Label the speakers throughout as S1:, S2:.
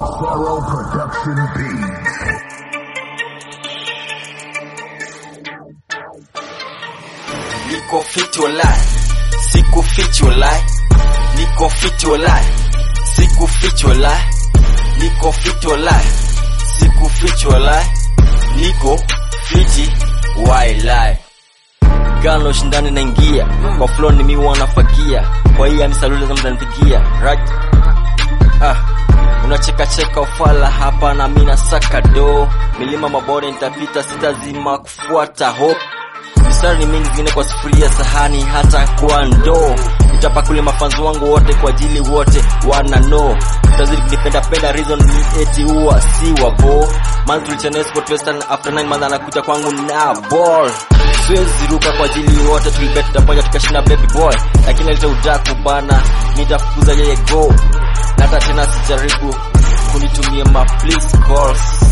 S1: Thorough Production Beats.
S2: Niko fit walai, siku fit walai, niko fit walai, siku fit walai, niko fit walai, siku fit walai, niko fiti walai. Gano shindani naingia kwa flow ni mimi wanafagia, kwa hiyo ni salute za mtanipigia right ah unacheka cheka ufala hapa na mimi nasaka do milima mabore nitapita sitazima kufuata hope mistari ni mingi zingine kwa sufuria sahani hata kwa ndoo nitapakule mafanzi wangu wote kwa ajili wote wana know utazidi kunipenda penda reason ni eti huwa si wabo man tulichana sport western after 9 months anakuja kwangu na ball siwezi ruka kwa ajili wote tulibet tutaponya tukashinda baby boy lakini alita udaku bana nitafukuza yeye go na hata tena sijaribu kunitumia ma please calls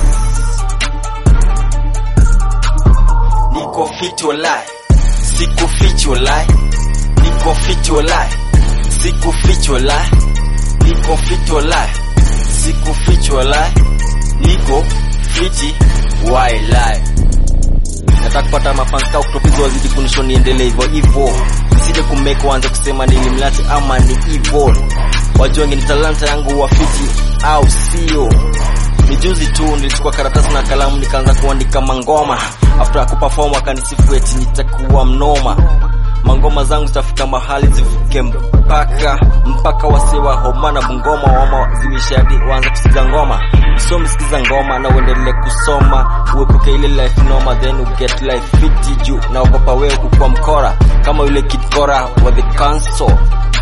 S2: niko fit walai siku fit walai niko fit walai siku fit walai niko fit walai siku fit walai niko fiti walai nataka kupata mafanska kutopizo wazidi kunisho niendelee hivyo hivyo nisije kumeka waanze kusema nilimlati ama ni evil wajua ni talanta yangu wafiti au sio ni juzi tu nilichukua karatasi na kalamu nikaanza kuandika mangoma after kuperform akanisifu eti nitakuwa mnoma mangoma zangu zitafika mahali zivuke mpaka mpaka wasewa homa na bungoma wama ziwishadi waanze kusikiza ngoma so msikiza ngoma na uendelee kusoma uepuke ile life noma then you get life fiti juu naogopa wewe kukuwa mkora kama yule kid kora wa the council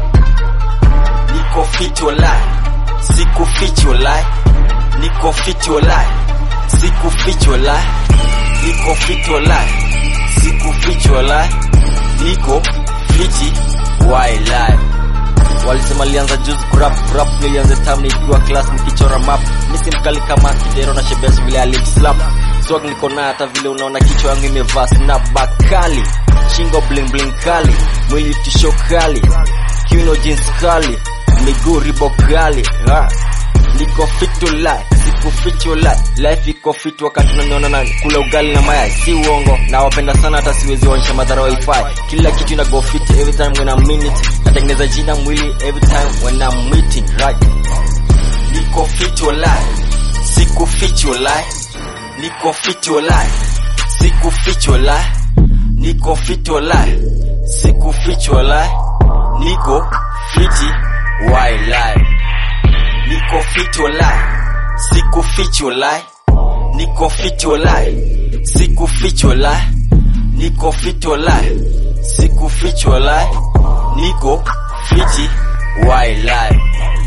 S2: niko fit walai siku fit walai niko fit walai siku fit walai niko fit walai siku fit walai niko fiti walai walisema lianza juzi kurap rap nilianza tam nikiwa class nikichora map misi mkali kama kidero na shebesh vile alimslap swag niko nayo hata vile unaona kichwa yangu imevaa snapback kali shingo bling bling kali mwili tisho kali kiuno jeans kali miguu ribo kali ha. niko fit to lie siku fit to lie life iko fit wakati unaniona na kula ugali na mayai si uongo na wapenda sana hata siwezi onyesha madhara wifi kila kitu ina go fit every time when I'm in it natengeneza jina mwili every time when I'm meeting right niko fit to lie siku fit to lie niko fit to lie siku fit to lie niko fit to lie siku fit to lie niko fiti wildlife niko fit walai siku fit walai niko fit walai siku fit walai niko fit walai siku fit walai niko fiti wildlife